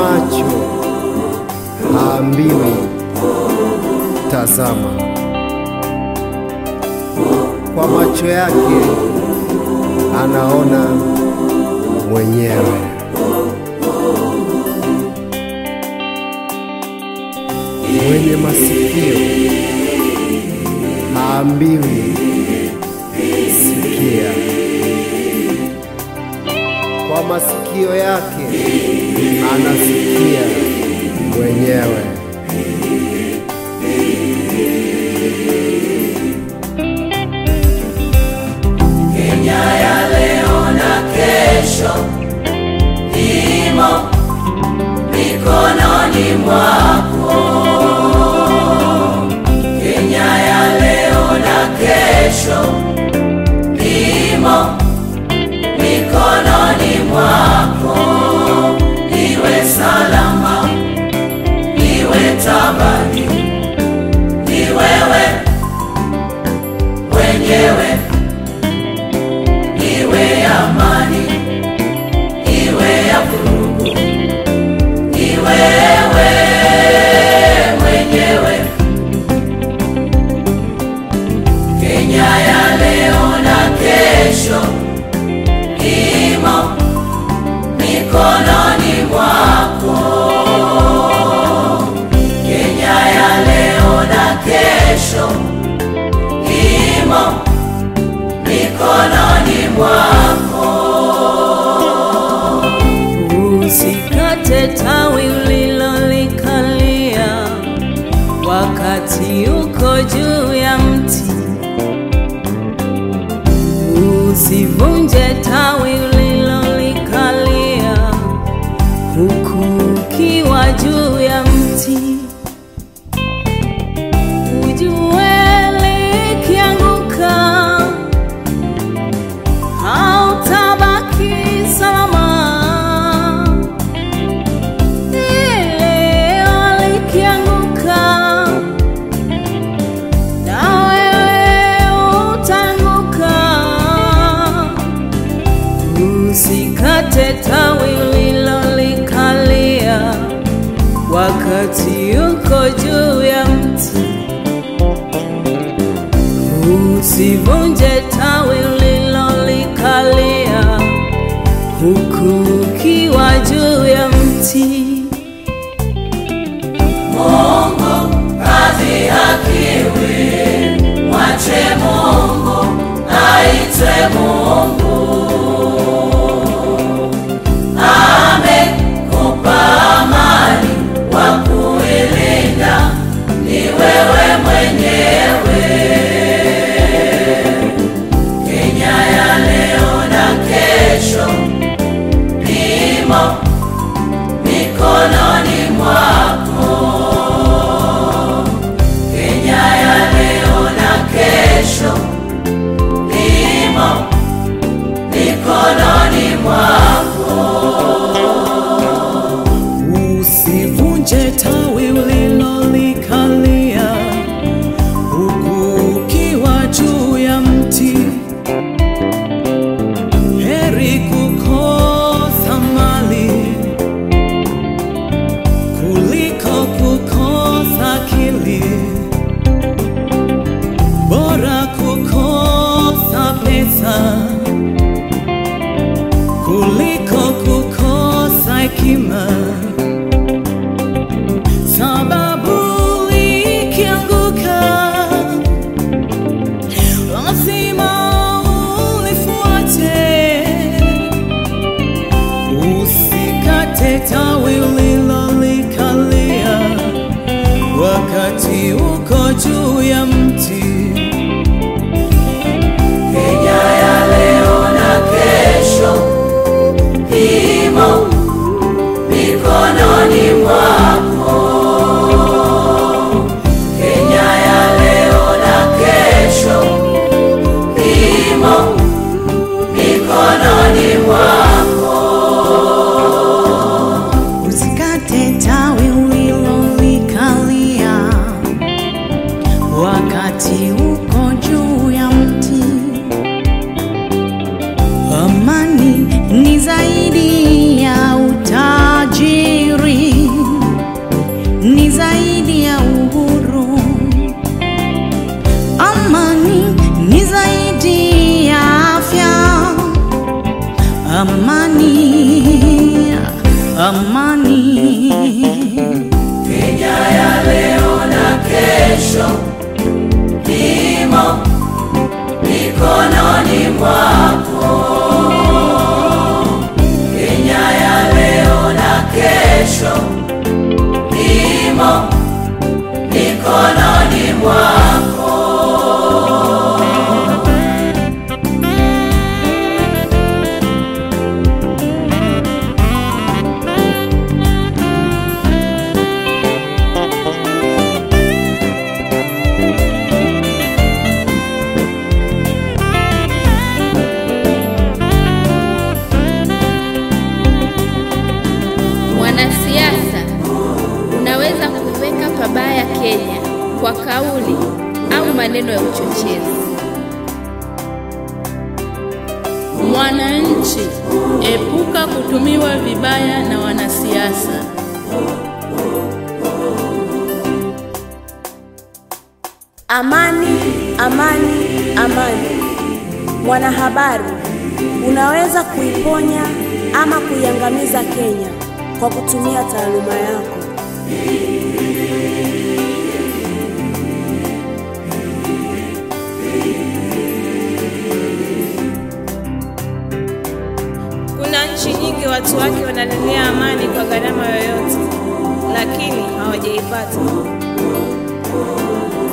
macho haambiwi tazama, kwa macho yake anaona mwenyewe. Mwenye masikio haambiwi sikia, kwa masikio yake anasikia mwenyewe. Kenya ya leo na kesho imo mikononi mwako. Kenya ya leo na kesho imo mikononi mwako. Iwe salama, iwe tabani, ni wewe mwenyewe iwe amani, iwe ya vurugu, ni wewe mwenyewe. Kenya ya leo na kesho imo mikononi mwako. Kenya ya leo na kesho imo mikononi mwako. Usikate tawi ulilolikalia wakati uko juu ya mti. Usivunje tawi ulilolikalia huku ukiwa juu ya mti. Ujue likianguka hautabaki salama. Leo likianguka, na wewe utaanguka. Usikate tawi ulilolikalia wakati uko juu ya mti. Usivunje tawi ulilolikalia huku ukiwa juu ya mti. Mungu hadhihakiwi, mwache Mungu aitwe Mungu. Amekupa amani wa kuilinda, ni wewe mwenyewe. Kenya ya leo na kesho imo mikononi mwako. Kenya ya leo na kesho imo mikononi mwako. Usivunje tawi ulilolikalia huku ukiwa juu ya mti. Heri kukosa mali kuliko kukosa akili. Bora kukosa pesa kuliko kukosa hekima. Sababu ikianguka lazima ulifuate. Usikate tawi ulilolikalia wakati uko juu ya mti. Kenya ya leo na kesho imo mikononi mwako. Kenya ya leo na kesho imo mikononi mwako. Usikate tawi ulilolikalia wakati uko juu ya mti. Amani ni zaidi amani, amani. Kenya ya leo na kesho imo mikononi mwako. Kenya ya leo na kesho imo mikononi mwako. Mwanasiasa, unaweza kuiweka pabaya Kenya kwa kauli au maneno ya uchochezi. Mwananchi, epuka kutumiwa vibaya na wanasiasa. Amani, amani, amani. Mwanahabari, unaweza kuiponya ama kuiangamiza Kenya kwa kutumia taaluma yako. Kuna nchi nyingi watu wake wanalilia amani kwa gharama yoyote, lakini hawajaipata.